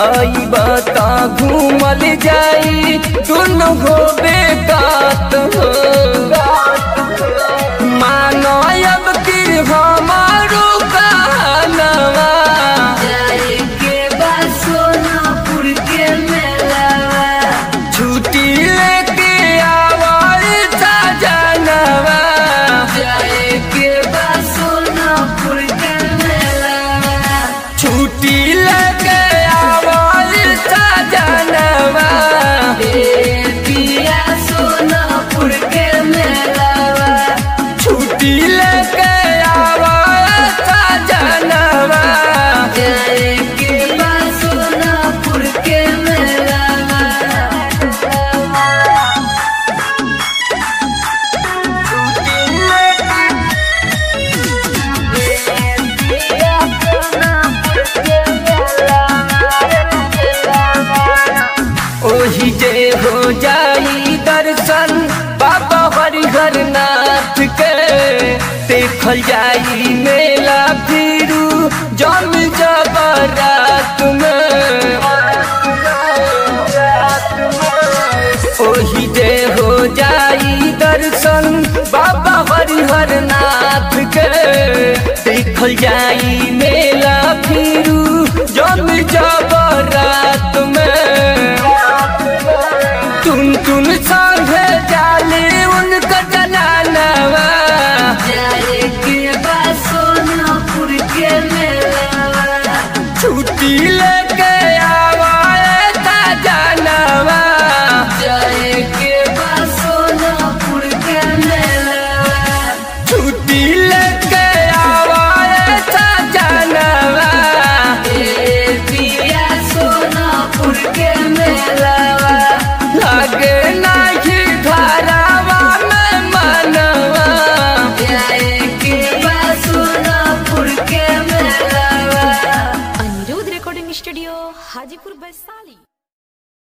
आई बता घूमल जाई दुनो हो बेकात हो मानो अब की हमारो कहनवा जाए के बाद सोनापुर के मेलावा छुट्टी लेके आवाई था जानवा जाए के बाद सोनापुर के मेलावा छुट्टी लेके आवाई था जानवा ए पिया सोनापुर के मेलावा छुट्टी लेके आवाई था जानवा जाए के बाद सोनापुर के मेलावा ओही जे हो जाई दर्शन बाबा हरिहर नाथ के देखल जाई मेला फिरू जम जबरात में ओही जे